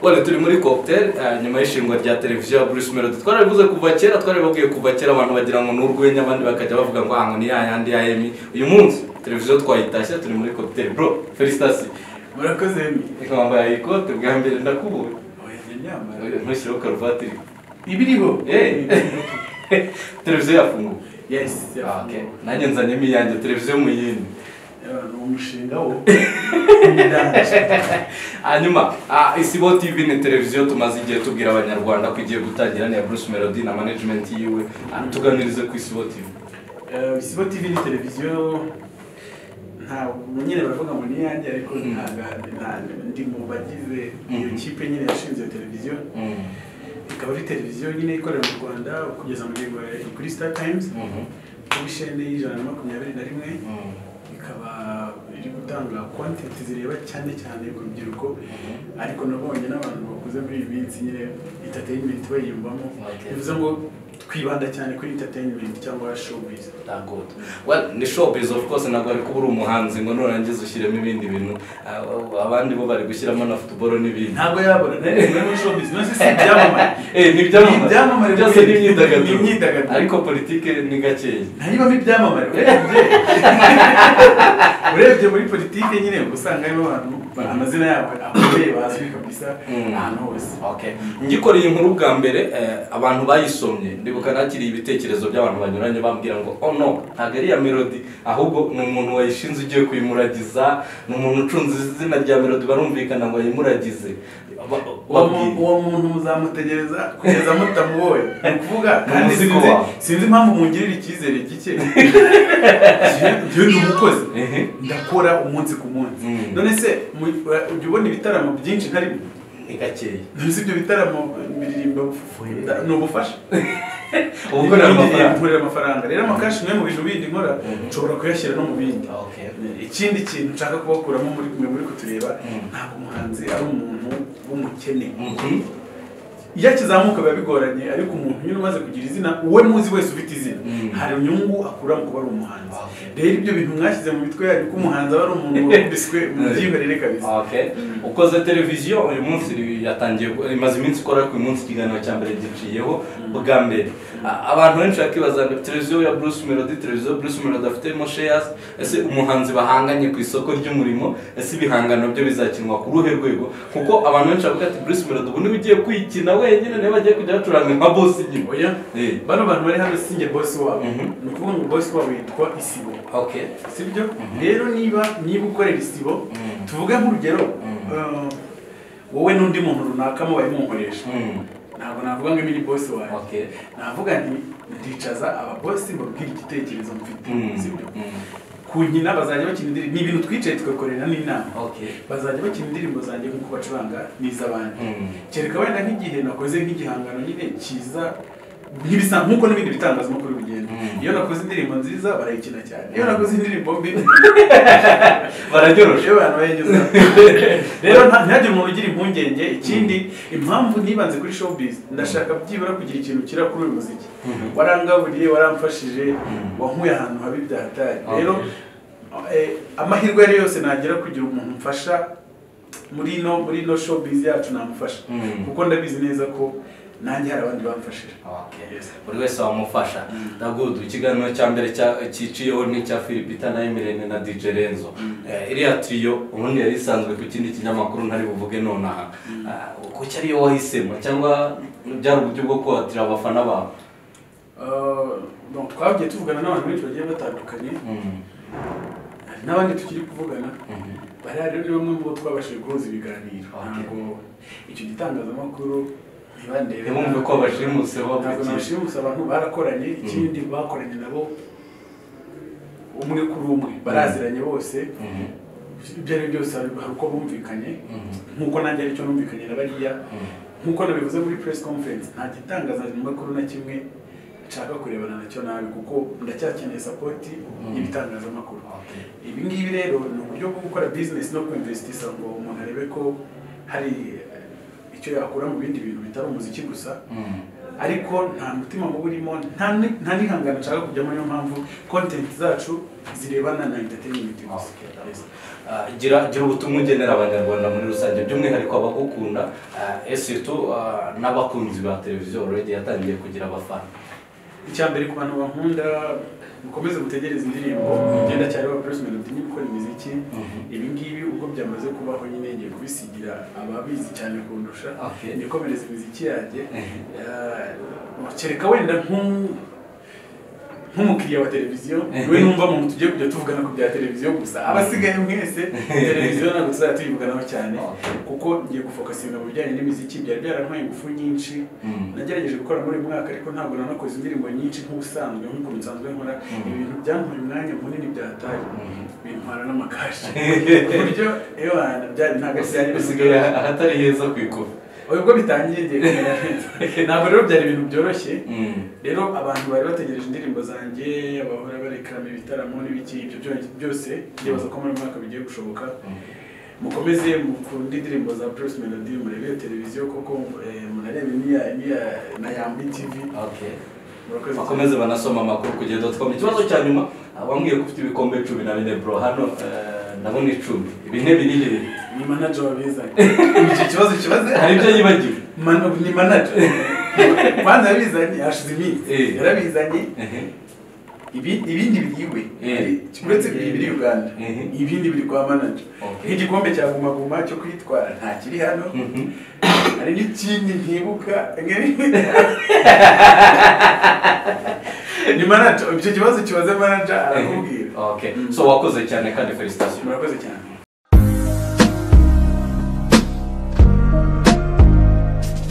none turi muri cocktail eh, nyuma y'ishingwa rya televiziyo ya Bruce Melody twarabivuze kuva kera twarababwiye kuva kera abantu bagira ngo ni urwenya abandi bakajya bavuga ngo ahantu ni yayandi ya Emmy uyu munsi televiziyo twayitashye turi muri cocktail bro felicitations murakoze mi wambaye ikote bwa mbere ndakubonye oya imyambaro ntushyiraho karuvati iriho ibiriho Eh. televiziyo yafunguwe yes Ah, okay. yafunguwe. nanjye nzanyemo iyanjye televiziyo mu yindi Eh, ni umushinga wo Ndangije. hanyuma ah, isibo tv ni televiziyo tumaze igihe tubwira abanyarwanda ko igiye gutangira niya bruce melody na management yiwe Ah, tuganirize ku isibo tv Eh, isibo tv ni televiziyo ntabwo nyine baravuga ngo ni iyanjye ariko Mm. ntabwo ntabwo ndi mu bagize iyo Mhm. kipe nyine yashinze iyo televiziyo Mm. ikaba ari televiziyo nyine ikorera mu rwanda kugeza mu gihe kuri star times Mhm. kuri shene y'ijana na makumyabiri na rimwe Mm. ikaba iri gutanga kontenti zireba cyane cyane ku rubyiruko Mhm. ariko nabonye n'abantu bakuze muri iyi minsi nyine entertainment bayiyumvamo Okay. bivuze ngo twibanda cyane kuri entertainment cyangwa showbiz Thank God. Well, ni showbiz of course ntabwo ari kuba uri umuhanzi ngo nurangiza ushyiremo ibindi bintu Ah, abandi bo bari gushyiramo na football n'ibindi ntabwo yabona nari muri showbiz nasi si ibyamamare Eh, ni Ni ibyamamare ibyamamare byose bwite. ni Ni imyidagaduro imyidagaduro. ariko politike ni gakeya ntayibamo ibyamamare urebye urebye muri politike nyine uba usanga harimo abantu amazina yabo akomeye bazwi kabisa Mm. ahantu hose okay ngikoreye inkuru bwa mbere eh, abantu bayisomye ndibuka nakiriye ibitekerezo by'abantu banyuranye bambwira ngo oh no ntabwo ari iya melody ahubwo ni umuntu wayishinze ugiye kuyimuragiza ni umuntu ucunze izina rya melody barumvikana ngo yayimuragize Ba- uwo babwire. mu- uwo muntu muzamutegereza kugeza mutamuboye ni ukuvuga kandi Umuzigo sinzi wawe. sinzi impamvu mungirira icyizere gike Njye- njyewe ni umukozi Ehe. ndakora umunsi ku munsi Mm. none se mu- ujya ubona ibitaramo byinshi ntarimo ni gakeya none se ibyo bitaramo biririmba bufu- ni ubufasha uba ukorera amafaranga Nkorera amafaranga rero amakashi niyo mu bintu bindi nkora nshobora kuyashyira no mu bindi Okay. ikindi kintu nshaka kubakuramo muri mwe muri kutureba Mm. ntabwo umuhanzi ari umuntu w'umukene Mhm. iyo akizamuka biba bigoranye ariko umuntu nyine umaze kugira izina uwe muzi wese ufite izina Mm. hari inyungu akura mu kuba ari umuhanzi Okay. rero ibyo bintu mwashyize mu mitwe yanyu ko umuhanzi aba ari umuntu wakubiswe mu byihorere kabisa Okay. ukoze televiziyo uyu munsi yatangiye imaze iminsi ikora ku munsi ikiganiro cya mbere giciyeho bwa mbere A- abantu benshi bakibaza ngo televiziyo ya Bruce Melody televiziyo Bruce Melody afitemo shares ese umuhanzi bahanganye ku isoko ry'umurimo ese ibihangano byo bizakinwa ku ruhe rwego kuko abantu benshi bavuga ati Bruce Melody ubu niwe ugiye kwikina wenyine niwe bagiye kujya bacuranga nka boss nyuma oya Eh. bano bantu bari hano sinjye bosi wabo Mhm. ni ukuvuga ngo bosi wabo yitwa isibo okay sibyo rero niba niba ukorera isibo Mm. tuvuge nk'urugero eh, wowe n'undi muntu runaka mubaye munkoresha Mm. ntabwo navuga ngo ibi ni bosi wanjye okay navuga nti ndicaza ababosi mbabwire igitekerezo mfite Mm. sibyo Mm. ku nkina bazajya bakina indirimbo ni ibintu twicaye tugakorera n'inama okay bazajya bakina indirimbo zanjye nk'uko bacuranga n'iz'abandi Mm. kereka wenda nk'igihe nakoze nk'igihangano nyine cyiza nk'ibisa nk'uko n'ibindi bitangazamakuru bigenda Mm. iyo nakoze indirimbo nziza barayikina cyane iyo nakoze indirimbo mbi bararyoroshe iyo abantu bayigezeho rero nta- ntihagire umuntu ugira impungenge ikindi impamvu ntibanze kuri showbiz ndashaka byibura kugira ikintu kira kuri uyu muziki Mhm. warangaburiye waramfashije Mhm. wankuye ahantu habi byahatari Okay. rero eh, amahirwe yari yose nagira kugira umuntu mfasha muri ino muri ino showbiz yacu namufasha Mhm. kuko ndabizi neza ko nanjye hari abandi bamfashije Okay. Yes. buri wese wamufasha ndagudu ikiganiro cya mbere cya- cyiciyeho ni icya filipita na emirene na dj renzo Eh, iriya turiyo ubundi yari isanzwe ku kindi kinyamakuru ntari buvuge nonaha Ah, kuki ariyo wahisemo cyangwa byari uburyo bwo kuhatira abafana bawe Eh, donc twagiye tuvugana n'abantu benshi bagiye batandukanye Mhm. hari n'abandi tukiri kuvugana Mhm. bariya rero ni bamwe mu bo twabashije guhuza ibiganiro Okay. ntabwo icyo gitangazamakuru ntibandebe Ntibumve ko bashimuse bo ntabwo bakiri. nabashimuse abantu barakoranye ikindi bakoranye nabo umwe kuri umwe baraziranye bose Mhm. ibyo ari byo byose hari hari uko bumvikanye Mhm. nk'uko nanjye aricyo numvikanye na bariya Mhm. nk'uko nabivuze muri press conference nta gitangazamakuru na kimwe nshaka kurebana nacyo nabi kuko ndacyakeneye sapoti y'ibitangazamakuru Okay. ibi ngibi rero ni uburyo bwo gukora bizinesi no kwinvesitisa ngo umuntu arebe ko hari eh, icyo yakura mu bindi bintu bitari umuziki gusa Mhm. ariko nta mutima mubi urimo nta ni- nta n'ihangane nshaka kujyamo niyo mpamvu kontenti zacu zirebana na enterinimenti gusa Yes. Ah, gira gira ubutumwa ugenera abanyarwanda muri rusange by'umwihariko abagukunda eseto n'abakunzi ba televiziyo already yatangiye kugira abafana icya mbere ku bantu bankunda mukomeze mutegereze indirimbo igenda cyane wa Bruce Melody ni gukora imiziki ibi ngibi ubwo byamaze kubaho nyine ngiye kubisigira ababizi cyane kundusha Okay. nikomereza imiziki yanjye Ah, kereka wenda nk'u- nk'umukiriya wa televiziyo we numva mu tugiye kujya tuvugana ku bya televiziyo gusa abasigaye mwese televiziyo ntabwo tuzajya tuyivuganaho cyane Okay. kuko ngiye gufokasinga mu bijyanye n'imiziki byari byarantwaye ingufu nyinshi Mm. nagerageje gukora muri uyu mwaka ariko ntabwo nanakoze indirimbo nyinshi nk'ubusanzwe nk'uko nsanzwe nkora ibintu byantwaye umwanya munini byataye bintwara n'amakashi ku buryo iyo hantu byari ntabwo ari byari usigaye ahatari heza ku ikuba ubwo bitangiye ngiye kumera neza ntabwo rero byari ibintu byoroshye Mm. rero abantu bari bategereje indirimbo zanjye abahora barekarama ibitaramo n'ibiki ibyo byo- byose ndibaza ko muri uyu mwaka bigiye gushoboka mukomeze mukunde indirimbo za Bruce Melody murebere televiziyo koko eh, munarebe n'iya n'iya na Yambi TV Okay. murakoze cyane. bakomeze banasoma amakuru ku gihe dotcom ikibazo cya nyuma ah, wambwiye ko ufite ibikombe cumi na bine bro hano eh, ndabona icumi bine biri bibiri ni manager wabizanye icyo kibazo kibaze hari ibyo yibagiwe Man- ni manager kwanza yabizanye yashize Eh. iminsi yarabizanye Ehe. ibi- ibindi biriwe Eh. Hari- uretse ibi biri uganda Mhm. ibindi biri kwa manager Okay. nk'igikombe cya gumaguma cyo kwitwara nta kiri hano Mhm. hari n'ikindi ntibuka ni manager icyo kibazo kibaze manager arakubwira Okay. so wakoze cyane kandi felicitations murakoze cyane